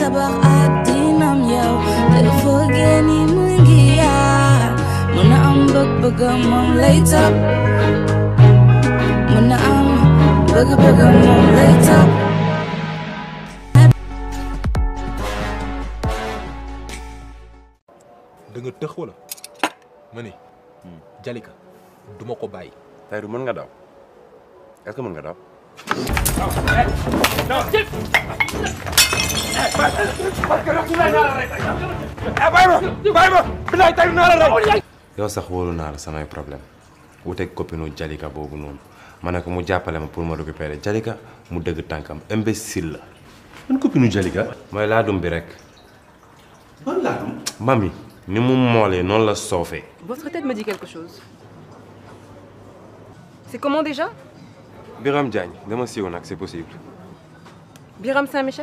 tabax addinam yow dafa génni mu ngi yaar mën na am bëgg-bëggam moom lay topp mën na am bëgg-bëggam moom lay topp da nga tëx wala ma ni Jalika duma ko bàyyi Tahirou mën nga daw est-ce que mën nga daw yow sax wóolu naa la samay problème wuteeg copine Jalika boobu noonu ma ne ko mu jàppale ma pour ma récupérer Jalika mu dëgg tànkam imbécile la man copine Jalika mooy laadum bi rek man laadum mami ni mu moolee noonu la soofee Votre tête me dit quelque chose. C'est comment déjà Biram Diagne dama siiw nag c'est possible Biram Saint-Michel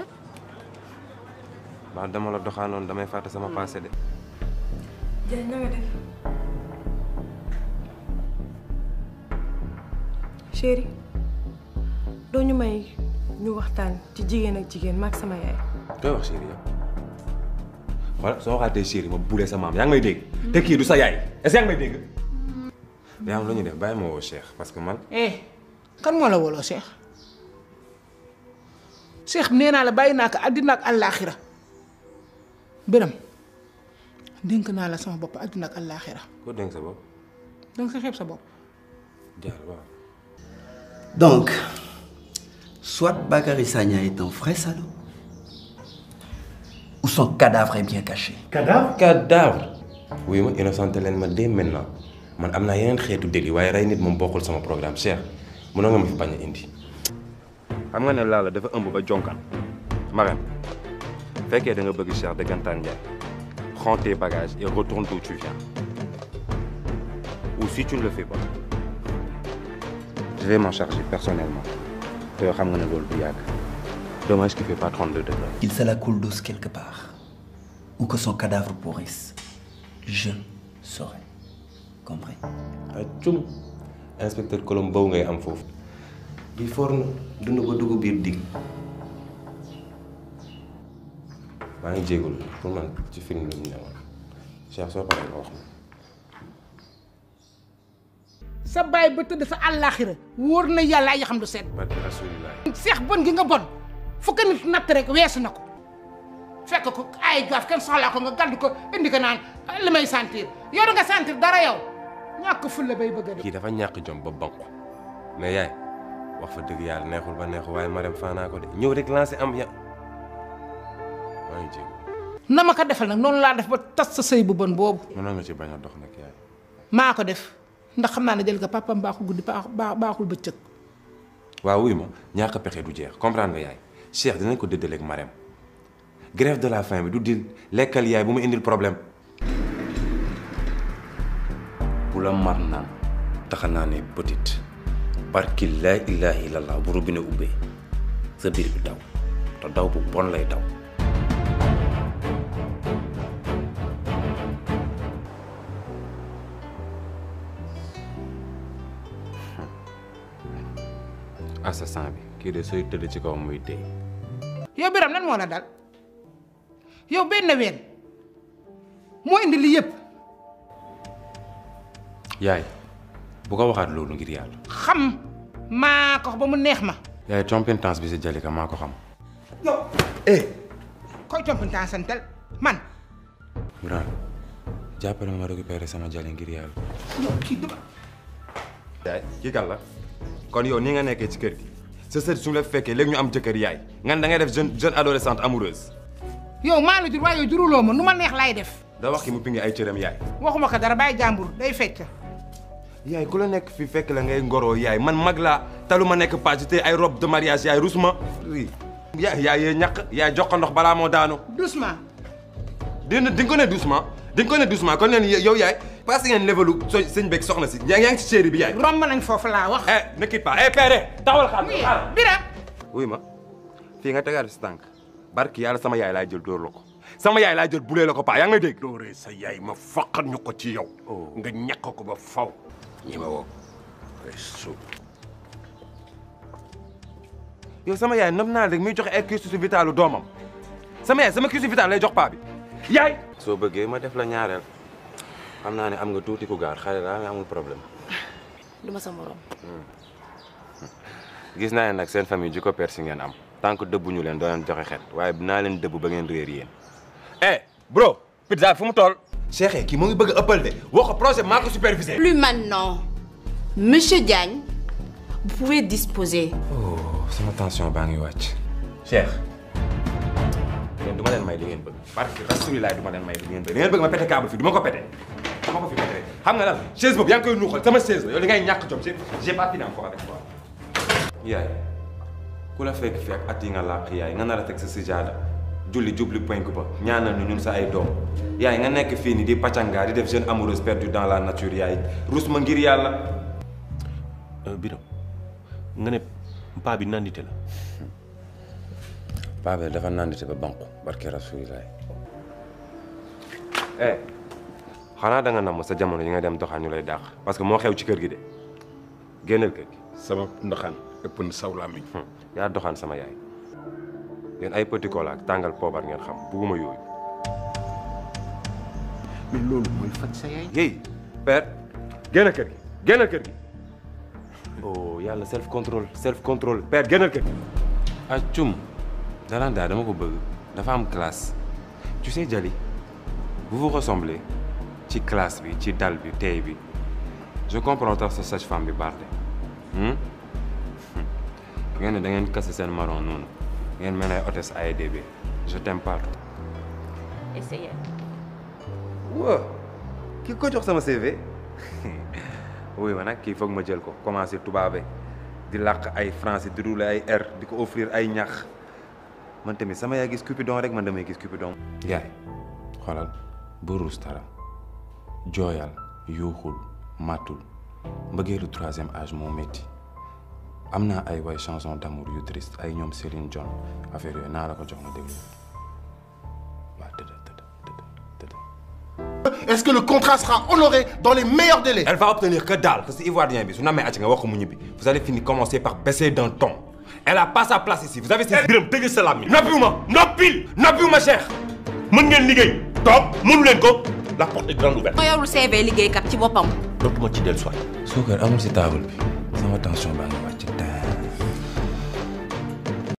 ba dama la doxaanoon damay fàtte sama passé de Diagne na nga def. chéri doo ñu may ñu waxtaan ci jigéen ak jigéen maag sama yaay. koy wax chéri yow voilà soo waxaatee chéri ma bulee sa maam yaa ngi may dégg te kii du sa yaay est-ce que yaa ngi may dégg yaa am lu ñuy def bàyyi ma woo Cheikh parce que man eh kan moo la woloo Cheikh Cheikh nee naa la bàyyi naa ko àddina ak àllaaxira Biram dénk naa la sama bopp àddina ak àllaaxira ko dénk sa bopp danga sa xeeb sa bopp jaar waaw Donc, soit Bakary Sagna est un vrai salaud, ou son cadavre est bien caché. cadavre cadavre oui ma innocenté leen ma dès maintenant man am naa yeneen xeetu délit waaye rey nit moom bokkul sama programme Cheikh mënoo nga ma fi bañ a indi xam nga ne Lalla dafa ëmb ba jonkan Marème fekkee da nga bëgg Cheikh dëggantaan Ndiaye prends tes bagages et retourne d'où tu viens ou si tu ne le fais pas je vais m'en charger personnellement te yoo xam nga ne loolu du yàgg dommage qu'il fait pas 32 degrés Qu'il se la coule douce quelque part, ou que son cadavre pourrisse, je saurai. Compris ah cum inspecteur Colombe boobu ngay am foofu bi for na dund ba dugg biir digg maa ngi jéegul pour man ci film la ñu newoon Cheikh soo paree nga wax ma sa baay ba tëdd sa àllaaxira wóor na yàlla ay xam du seet barke rasulilah seex bon gi nga bon fukk nit natt rek weesu na ko fekk ko ay gaaf kenn soxlaa ko nga gàddu ko indi ko naan li may sentir yow da nga sentir dara yow ñàkk fulla bay bëgg a dee kii dafa ñàkk jom ba banku mais yaay wax fa dëgg yàlla neexul ba neexul waaye ma dem faanaa ko de ñëw rek lancé am ya maa ngi jéegul na ma ko defal nag noonu laa def ba tas sa sëy bu bon boobu mënoon nga ci bañ a dox nag yaay maa ko def ndax xam naa ne jël nga papam baaxul guddi baax- baax- baaxul bëccëg waaw wuy ma ñàkk pexe du jeex comprendre nga yaay Cheikh dinañ ko dëddaleeg Marème grève de la faim bi du dil lekkal yaay bu ma indil problème bu la mar naan taxa naa ne petite barki laa ilaaha illallah bu robinet ubbee sa biir bi daw te daw bu bon lay daw assassin bi kii de sooy tëdd ci kaw muy dee yow biram lan moo la dal yow benn ween moo indi li yëpp yaay bu ko waxaat loolu ngir yàlla xam maa ko ba mu neex ma yaay compétence bi si Jalika maa ko xam yow Eh koy compétence santel man Birane jàppale ma ma récupérer sama jali ngir yàlla yow kii dama yaay kii kan la kon yow ni nga nekkee ci kër gi sa sët su la fekkee léegi ñu am jëkkër yaay ngan da ngay def jeune jeune adolescente amoureuse yow maa la jur waaye yow juruloo ma nu ma neex laay def da wax ki mu pingi ay cëram yaay waxuma ko dara bàyyi jàmbur day fecc yaay ku la nekk fi fekk la ngay ngoroo yaay man mag laa talu ma nekk page te ay robe de mariage yaay rus ma oui yaay yaay yee ñàkk yaay jox ko ndox balaa moo daanu doucement dina di nga ko ne doucement di nga ko ne doucement kon leen yow yaay passé ngeen levelu so sëñ beeg soxna si yaa ngi ci chéri bi yaay romb nañ foofu laa wax eh ne quitte pas eh père taxawal xaar muy xaar biram wuy ma fii nga tegaat si tànk barki yàlla sama yaay laay jël dóor la ko sama yaay laay jël bulee la ko paa yaa ngi may dégg dooree sa yaay ma faqat ñu ko ci yow nga ñàkk ko ba faw ñi ma woo ay su yow sama yaay nam naa rek muy joxe ay kiisu si vitalu doomam sama yaay sama cuisine vitale lay jox paa bi yaay. soo bëggee ma def la ñaareel xam naa ne am nga tuuti ku gaar xale laa mais amul problème. du ma sa morom. gis naa ne nag seen famille ji ko persi ngeen am tant que dëbbuñu leen doo leen joxe xet waaye dinaa leen dëbb ba ngeen réer yéen. eh bro pizza fu mu toll. Cheikh kii mu ngi bëgg a ëppal de wax ko projet maa ko supervisé. Plus maintenant. Monsieur Diagne, vous pouvez disposer. oh sama tension baa ngi wàcc. Cheikh yéen du ma leen may li ngeen bëgg parce que rasulilaay du ma leen may li ngeen bëgg li ngeen bëgg ma pété câble fii du ma ko pété du ma ko fi pété xam nga lan chaise boobu yaa ngi koy nuuxal sama chaise la yow li ngay ñàkk jom j'ai j'ai pas fini encore avec toi. yaay ku la fekk fi ak at yi nga làq yaay nga nar a teg sa sijaada julli jubli penku ba ñaanal ñu ñun sa ay doom yaay nga nekk fii nii di pàccangaa di def jeune amoureuse perdue dans la nature yaay rus ma ngir yàlla. Biram nga ne paa bi nandite la. paa bi dafa nandite ba banku barke rasulilaay. eh xanaa da nga namm sa jamono yi nga dem doxaan ñu lay dàq parce que moo xew ci kër gi de génnal kër gi. sama ndoxaan ëpp na saw làmmiñ. yaa doxaan sama yaay yéen ay petit cola ak tàngal poobar ngeen xam bugguma yooyu. mais loolu mooy faj sa yaay. Guèye père génnal kër gi génnal kër gi oh yàlla self contrôle self contrôle père génnal kër gi. ah cum Dalanda dama ko bëgg dafa am classe tu sais Jali vous vous ressemblez ci classe bi ci dal bi tey bi je comprends tax sa sage-femme bi baax de ngeen ne da ngeen kase seen marron noonu ngeen mel ay hôtesse AEDB je t'aime partout. Essayez. waaw ki ko jox sama CV oui ma nag kii foog ma jël ko commencé tubaabe di làq ay français di rouler ay air di ko offrir ay ñax man tamit sama yaay gis Cupidon rek man damay gis Cupidon. yaay xoolal bu ruus dara jooyal yuuxul màttul mbëggeelu troisième âge moo métti am naa ay way chanson d'amour yu triste ay ñoom Céline Dion affaire yooyu naa la ko jox ma déglu waaw tëdd tëdd tëdd tëdd Est-ce que le contrat sera honoré dans les meilleurs délais Elle va obtenir que dalle parce que Ivoirien bi su namee acc nga wax ko mu ñibbi vous allez finir commencer par baisser d'un ton elle a pas sa place ici vous avez ses Biram tëgg sa làmmiñ. noppiwuma noppil noppiwuma Cheikh mën ngeen liggéey. toog mënu leen ko. la porte est grande ouverte. moo yorul CV liggéeykat ci boppam. dootuma ci dellu soit. suukar amul si table bi sama tension baa ngi wàcc